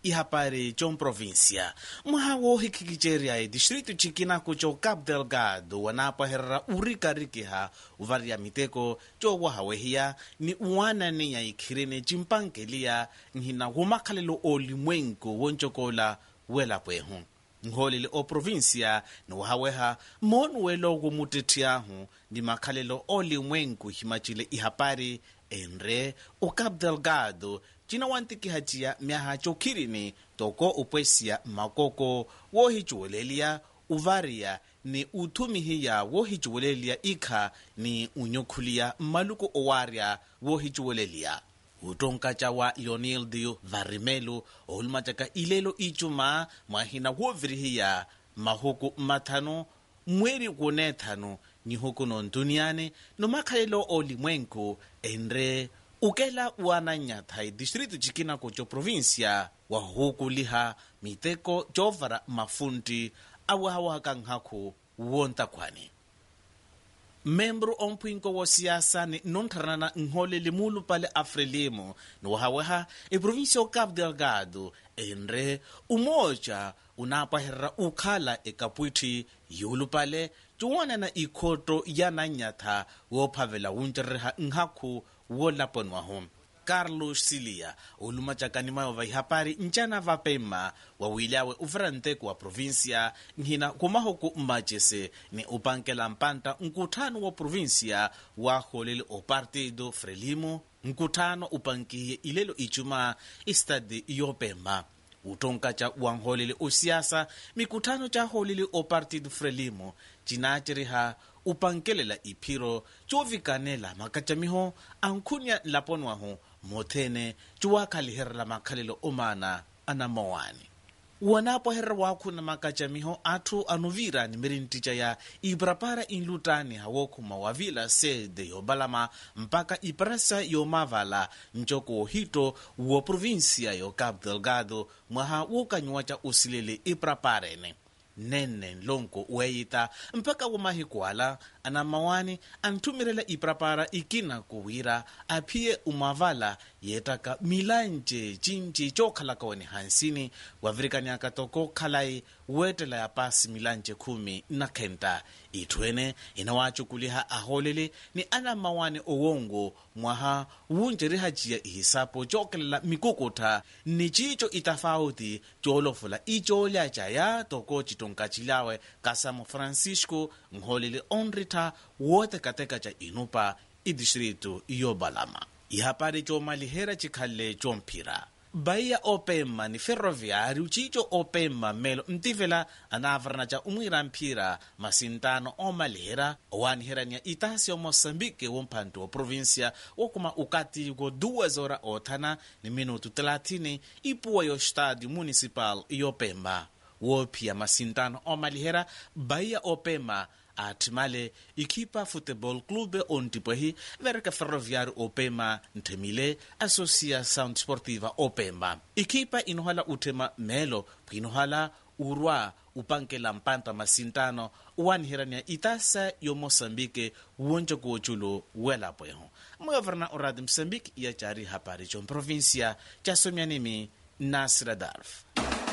ihapari comprovincia mwaha woohikikicerya edistritu cikinako co cabo delgado wanaapaherera urikarikiha uvariya miteko cowahawehiya ni uwananiya ikhirene cimpankeliya nhina womakhalelo olimwenku woncokola welapwehu nholele oprovinsia niwahaweha moonuwelo womutethiyahu ni makhalelo olimwenku himacile ihapari enre o cabo delgado cina wantikihaciya myaha cokhirini toko upwesiya makoko woohicuweleliya uvariya ni uthumihiya woohicuweleliya ikha ni unyokhuliya mmaluku owaarya woohicuweleliya utonkaca wa leonildio varimelo ohulumacaka ilelo icuma mwahina woovirihiya mahuku mmathanu mweri kuneethanu nihuku nontuniane nomakhalelo olimwenku enre ukela uananyatha edistritu cikinako co provincia wa hukuliha miteko covara mafunti awahawaka nkhaku wontakhwane membro ompwinko wo siasa ni nontharana nholele mulu pale afrelimo niwahaweha eprovinsia o cabo delgado enre umoja unapaherera ukhala ekapwithi yulu pale cuwanana ikhoto yananyatha woophavela wuncereha nkhaku woolaponwahu carlos silia olumacakani mayova ihapari ncana vapema wawilyawe uveranteku wa provinsia nhina kumahuku mmacese ni upankela mpanta nkuthano wa provinsia waaholele o partido frelimo nkuthano upankiye ilelo icuma istadi yopema utonkaca wanholele osiasa mikuthano caholele o partido frelimo cinaceriha upankelela iphiro covikanela makacamiho ankhunya laponwahu mothene ciwakhaliherera makhalelo omana anamowani wanapoherera waakhuna makacamiho atthu anuvira nimirinttica ya iprapara inlutani hawokhuma wavila sede yobalama mpaka ipresa yomavala ncoko ohito wo provinsia yo cabo delgado mwaha wookanyuwa ca usilele ipraparene nenne nlonko weeyita mpaka womahikuala anamawani anthumirela iprapara ikina kuwira aphiye umavala yeettaka milanje cinci cookhalaka wene hansini wavirikaniaka toko khalai weettela ya pasi milanje khumi na khenta itthwene inawacukuliha aholele ni anamawani owongo mwaha wunjerihaciya ihisapo cookelela mikukutha ni cico itafauti coolofula icoolyaca ya toko citonkacilawe kasamo francisco nholele onrita wootekateka ca inupa idistritu yobalama ihapari coomalihera cikhalle coomphira baiya opema ni ferroviário cico opema melo ntivela anavarana ca umwira mphira masintano omalihera owanihirania itasi o moçambique womphanto wa província wokuma ukati ko 2 hora othana ni minuto 30 ipuwa yo estádio municipal yopemba woophiya masintano omalihera baiya opema athimale ikhipa football club ontipwehi vereka ferroviário opema nthemile associação desportiva opema ikhipa inohala uthema melo phwinohala urwa upankela mpanta masintano uwanihirania itasa yo moçambique wonco kuoculo welapweho mwavarana oradi moçambique iya cari hapari comprovincia casomyanimi nasira darf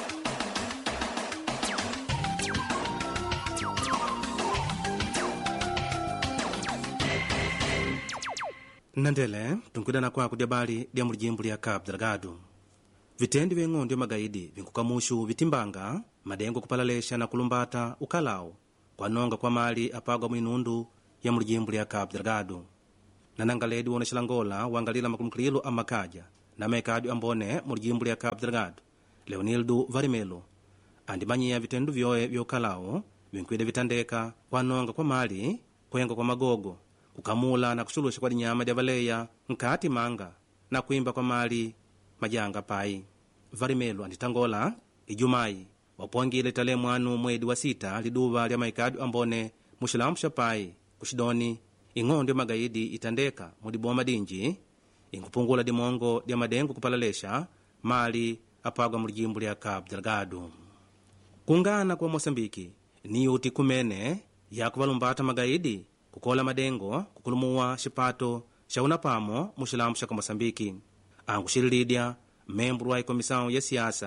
nnandele tunkwidana kwako dyabali lya mulijimbo lya cabo delgado vitendi vye ng'ondo magaidi vinkukamuxu vitimbanga madengo kupalalexa na kulumbata ukalawu kwanonga kwa mali apagwa mwinundu ya mulijimbo lya cabo delgado nanangaledi wonaxilangola wangalila makumukililo amakaja na mekadyo ambone mulijimbo lya cabo delgado leonildo varimelo andimanyiya vitendu vyoye vyokalawu vinkwida vitandeka kwanonga kwa mali kwenga kwa magogo kukamula na kuxuluxa kwa dinyama dia valeya nkati manga na kuimba kwa mali majanga pai varimelo anditangola ijumayi wapongile tale mwanu mwedi wa sita liduva lya maikadu ambone muxilamu xa pai kuxidoni ing'ondo ya magaidi itandeka mudiboma dinji inkupungula dimongo dia madengo kupalalexa mali apagwa mulijimbo lya cabo delgado kungana kwa moçambiki niyo uti kumene yakuvalumbata magaidi kukola madengo kukulumuwa xipato xa unapamo muxilamu xa moçambiki ankuxililidya membro wa ikomissão ya siasa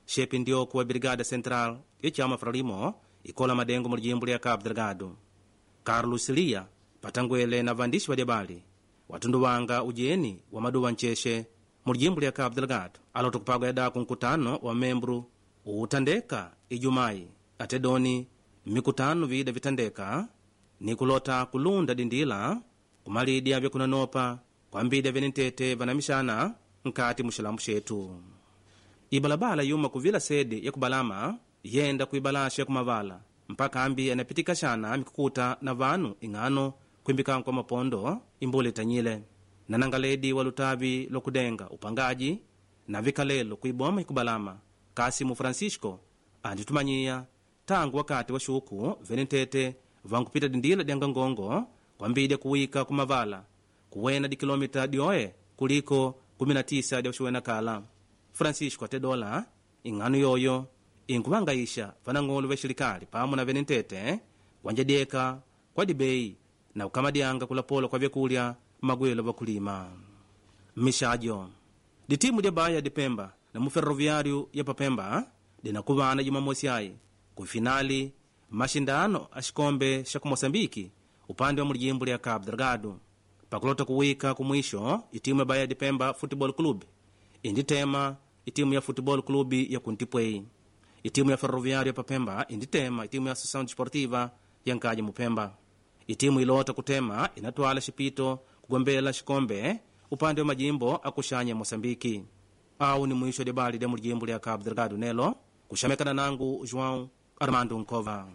shepi ndioku wa brigada central ya chama frelimo ikola madengo mu lijimbo lya cabo delgado carlos lia patangwele na vandishi va dyabali watunduwanga ujeni wa maduwa nchexe mu lijimbo lya cabo delgado alota kupagwa yadaku nkutano wa membro utandeka ijumayi ate doni mikutano vida vitandeka ni kulota kulunda dindila kumalidya vyakunanopa kwambidya vyenentete vanamixana nkati mu xilambu xetu ibalabala yuma kuvila sede ya kubalama yenda kuibalasha ya kumavala mpaka ambi anapitika xana mikukuta na vanu ing'ano kwimbikanku kwa mapondo imbula itanyile na nangaledi wa lutavi lokudenga upangaji na vikalelo kuiboma ikubalama kasimu francisco anditumanyiya tangu wakati wa xuku venentete vankupita dindila dya ngongo kwambidya kuwika kumavala kuwena dikilomita dioye kuliko 19 dya kuxiwena kala francisco ate dola ing'ano yoyo inkuvangaisha vanang'olo va xilikali pamwe na venentete wanjadyeka kwa dibei na kukamadyanga kulapola kwa vyakulya magwelo vakulima mmixajo ditimu dya baya dipemba na muferroviário ya papemba dinakuvana jumamosi ayi kufinali maxindano a xikombe xa ku moçambike upande wa mulijimbo lya cabo delgado pakulota kuwika kumwisho itimu ya baya dipemba football club inditema itimu ya football club ya kuntipwei itimu ya ferroviário ya papemba inditema itimu ya associação desportiva ya nkaja mupemba itimu ilota kutema inatwala xipito kugombela xikombe upande wa majimbo akuxanya ya moçambiki au ni mwisho dya bali dya mulijimbo lya cabo delgado nelo kuxamekana nangu joão armando nkova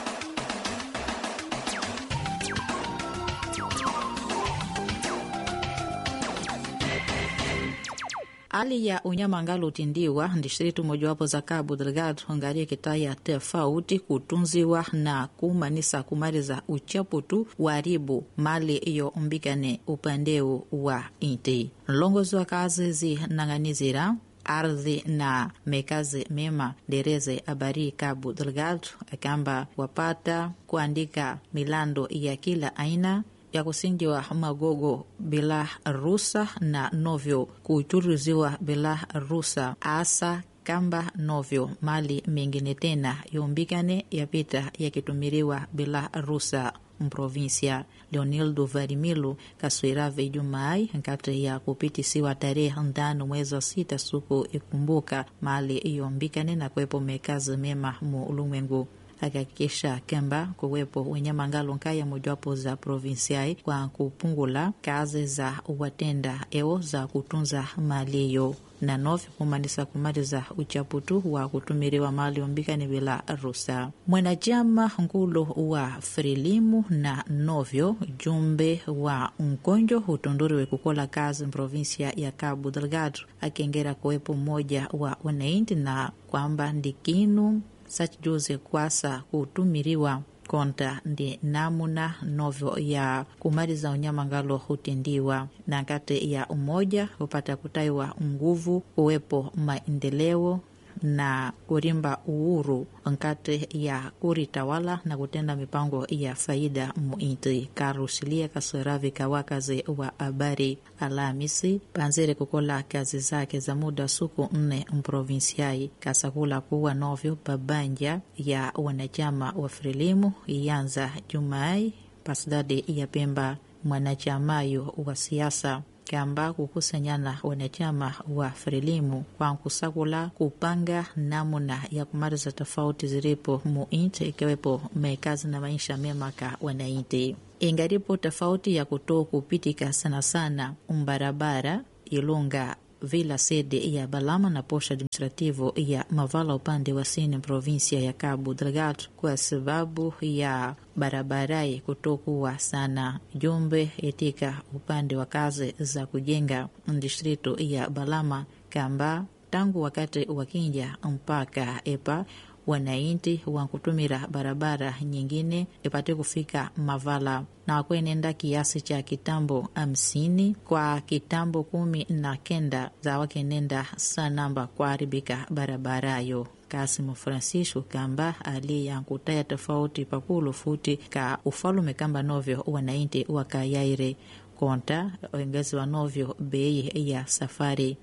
hali ya unyama ngalo utindiwa distritu mojawapo za Cabo Delgado ngalia kitaya tofauti kutunziwa na kumanisa kumaliza uchaputu waribu mali iyo mbikane upandeu wa inti nlongozi wa kazi zinang'anizira ardhi na mekazi mema dereze abari Cabo Delgado akamba wapata kuandika milando ya kila aina ya kusinjiwa magogo bila rusa na novyo kuchuriziwa bila rusa asa kamba novyo mali mengine tena yombikane yapita yakitumiriwa bila rusa mprovinsia leonildo varimilo kaswirave ijumai nkati ya kupitisiwa tarehe ndano mwezi wa sita suku ikumbuka mali yombikane na kwepo mekazi mema mu ulimwengu akihakikisha kemba kuwepo wenyama ngalo nkaya mojawapo za provinsiai kwa kupungula kazi za watenda eo za kutunza mali hiyo na novyo kumanisa kumaliza uchaputu wa kutumiriwa mali ombikani bila rusa mwanachama nkulu wa frilimu na novyo jumbe wa nkonjo hutunduriwe kukola kazi mprovinsia ya Cabo Delgado akiengera kuwepo mmoja wa wananchi na kwamba ndikinu sachijuze kwasa kutumiriwa konta ndi namuna novyo ya kumaliza unyama ngalo hutendiwa na kati ya umoja hupata kutaiwa nguvu kuwepo maendeleo na kurimba uhuru nkati ya kuritawala na kutenda mipango ya faida muinti karusilia kasweravi kawakazi wa habari Alhamisi panzire kukola kazi zake za muda suku nne mprovinsiai kasakula kuwa novyo babanja ya wanachama wa frelimu iyanza jumai pasidadi ya Pemba mwanachamayo wa siasa kamba kukusanyana wanachama wa frelimu kwa kusakula kupanga namuna ya kumaliza tofauti zilipo muinti ikiwepo mekazi na maisha mema ka wanainti ingaripo tofauti ya kutoa kupitika sana sana umbarabara ilunga vila sede ya Balama na posha administrativo ya Mavala upande wa sini provinsia ya Cabo Delgado kwa sababu ya barabarai kutokuwa sana jumbe etika upande wa kazi za kujenga distritu ya Balama kamba tangu wakati wakinja mpaka epa wanainti wankutumira barabara nyingine ipate kufika Mavala na kwenenda kiasi cha kitambo hamsini kwa kitambo kumi na kenda za wakenenda sanamba kuharibika barabarayo Kasimu Francisco kamba aliyankutaya tofauti pakulu futi ka ufalume kamba novyo wanainti wakayaire konta ongezi wa novyo bei ya safari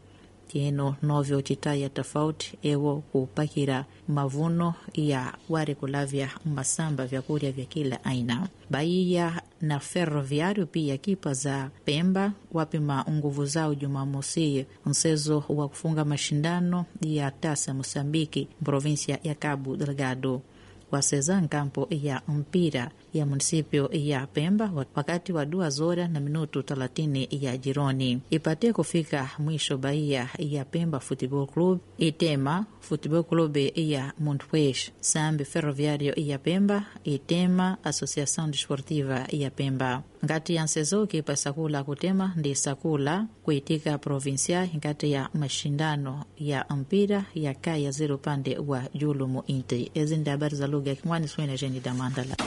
tieno novyo citaya tofauti ewo kupakira mavuno ya wari kulavya masamba vyakurya vya kila aina baia na ferroviário pia kipa za Pemba wapima nguvu zao Jumamosi msezo wa kufunga mashindano ya tasa Mosambiki provinsia ya Cabo Delgado waseza nkampo ya mpira ya munisipio ya Pemba wakati wa duas horas na minuto thelathini ya jironi ipate kufika mwisho baia ya Pemba Football Club itema Football Club ya Montpes Sambi Ferroviário ya Pemba itema Associação Desportiva ya Pemba ngati ya nsezo kipa sakula kutema ndi sakula kuitika provinsia ngati ya mashindano ya mpira ya kaya zero upande wa julumu inti ezi ndi habari za lugha ya Kimwani swene jeni damandala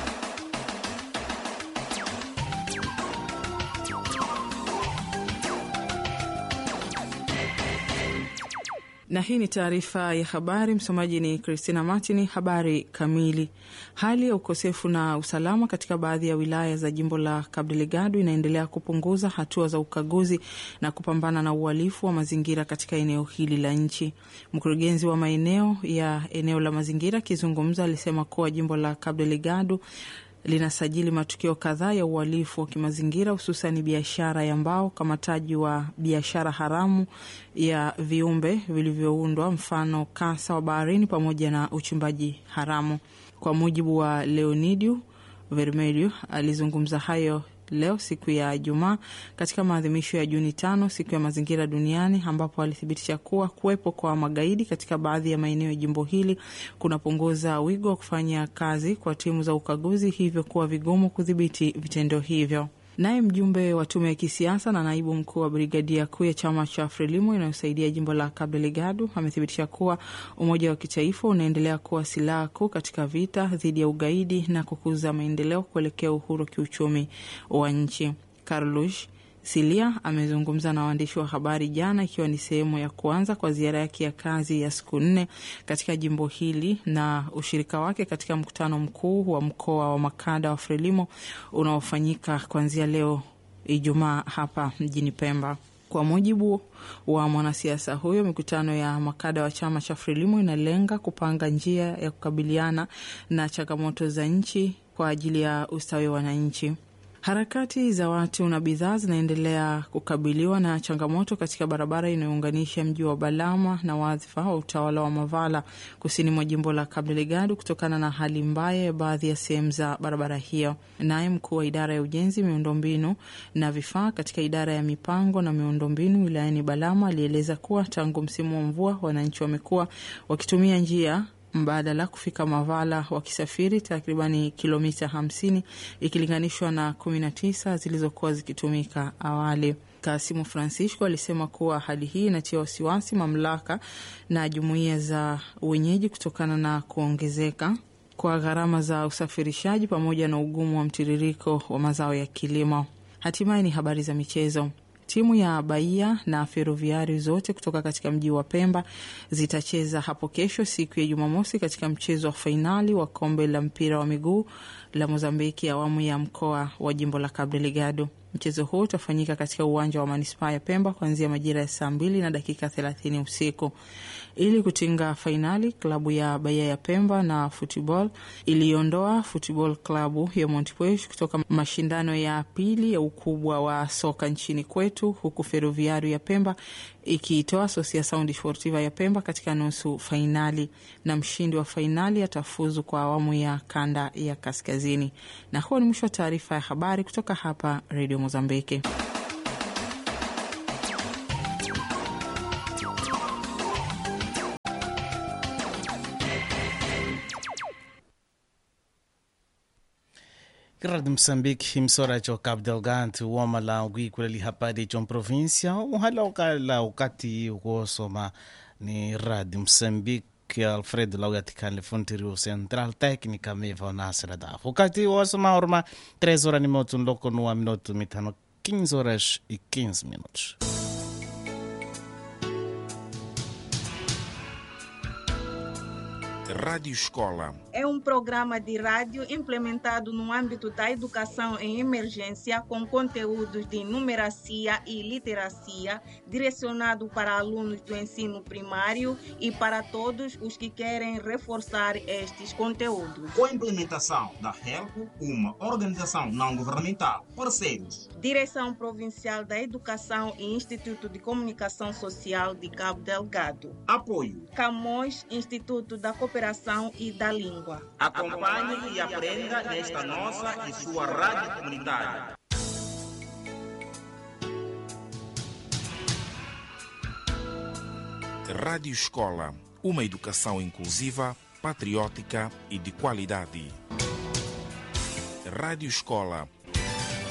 na hii ni taarifa ya habari. Msomaji ni Christina Martin. Habari kamili. Hali ya ukosefu na usalama katika baadhi ya wilaya za jimbo la Cabo Delgado inaendelea kupunguza hatua za ukaguzi na kupambana na uhalifu wa mazingira katika eneo hili la nchi. Mkurugenzi wa maeneo ya eneo la mazingira akizungumza alisema kuwa jimbo la Cabo Delgado linasajili matukio kadhaa ya uhalifu wa kimazingira hususan biashara ya mbao, ukamataji wa biashara haramu ya viumbe vilivyoundwa, mfano kasa wa baharini, pamoja na uchimbaji haramu. Kwa mujibu wa Leonidio Vermelho, alizungumza hayo leo siku ya Ijumaa katika maadhimisho ya Juni tano, siku ya mazingira duniani, ambapo alithibitisha kuwa kuwepo kwa magaidi katika baadhi ya maeneo ya jimbo hili kunapunguza wigo wa kufanya kazi kwa timu za ukaguzi, hivyo kuwa vigumu kudhibiti vitendo hivyo. Naye mjumbe wa tume ya kisiasa na naibu mkuu wa brigadia kuu ya chama cha Frelimo inayosaidia jimbo la Cabo Delgado amethibitisha kuwa umoja wa kitaifa unaendelea kuwa silaha kuu katika vita dhidi ya ugaidi na kukuza maendeleo kuelekea uhuru kiuchumi wa nchi. Carlos Silia amezungumza na waandishi wa habari jana, ikiwa ni sehemu ya kuanza kwa ziara yake ya kazi ya siku nne katika jimbo hili na ushirika wake katika mkutano mkuu wa mkoa wa makada wa Frelimo unaofanyika kuanzia leo Ijumaa hapa mjini Pemba. Kwa mujibu wa mwanasiasa huyo, mikutano ya makada wa chama cha Frelimo inalenga kupanga njia ya kukabiliana na changamoto za nchi kwa ajili ya ustawi wa wananchi. Harakati za watu na bidhaa zinaendelea kukabiliwa na changamoto katika barabara inayounganisha mji wa Balama na wadhifa wa utawala wa Mavala kusini mwa jimbo la Cabo Delgado kutokana na hali mbaya ya baadhi ya sehemu za barabara hiyo. Naye mkuu wa idara ya ujenzi, miundombinu na vifaa katika idara ya mipango na miundombinu wilayani Balama alieleza kuwa tangu msimu wa mvua wananchi wamekuwa wakitumia njia mbadala kufika Mavala wakisafiri takribani kilomita hamsini ikilinganishwa na kumi na tisa zilizokuwa zikitumika awali. Kasimu Francisco alisema kuwa hali hii inatia wasiwasi mamlaka na jumuiya za wenyeji kutokana na kuongezeka kwa gharama za usafirishaji pamoja na ugumu wa mtiririko wa mazao ya kilimo. Hatimaye ni habari za michezo. Timu ya Bahia na Ferroviari zote kutoka katika mji wa Pemba zitacheza hapo kesho siku ya Jumamosi katika mchezo wa fainali wa kombe la mpira wa miguu la Mozambiki awamu ya mkoa wa jimbo la Cabo Delgado. Mchezo huo utafanyika katika uwanja wa manispaa ya Pemba kuanzia majira ya saa mbili na dakika thelathini usiku. Ili kutinga fainali, klabu ya Bahia ya Pemba na Football iliondoa Football klabu ya Montepuez kutoka mashindano ya pili ya ukubwa wa soka nchini kwetu, huku Ferroviario ya Pemba ikiitoa Associação Desportiva ya Pemba katika nusu fainali, na mshindi wa fainali atafuzu kwa awamu ya kanda ya kaskazini. Na huo ni mwisho wa taarifa ya habari kutoka hapa Radio Mozambiki. Rádio Moçambique, emissora de Cabo Delgado, o Omala, o Guiculali Rapadi, John Província, o Halaucala, o Cati, o Gosoma, ni Rádio Moçambique, Alfredo Laugaticale, Fonterio Central, técnica Meva Nasra da. O Cati, o Osoma, Orma, 3 horas de minuto, um louco no minuto, mitano, 15 horas e 15 minutos. Rádio Escola. É um programa de rádio implementado no âmbito da educação em emergência com conteúdos de numeracia e literacia, direcionado para alunos do ensino primário e para todos os que querem reforçar estes conteúdos. Com a implementação da HELP, uma organização não governamental, parceiros. Direção Provincial da Educação e Instituto de Comunicação Social de Cabo Delgado. Apoio. Camões, Instituto da Cooperação e da Língua. Acompanhe e aprenda nesta nossa e sua rádio comunitária. Rádio Escola. Uma educação inclusiva, patriótica e de qualidade. Rádio Escola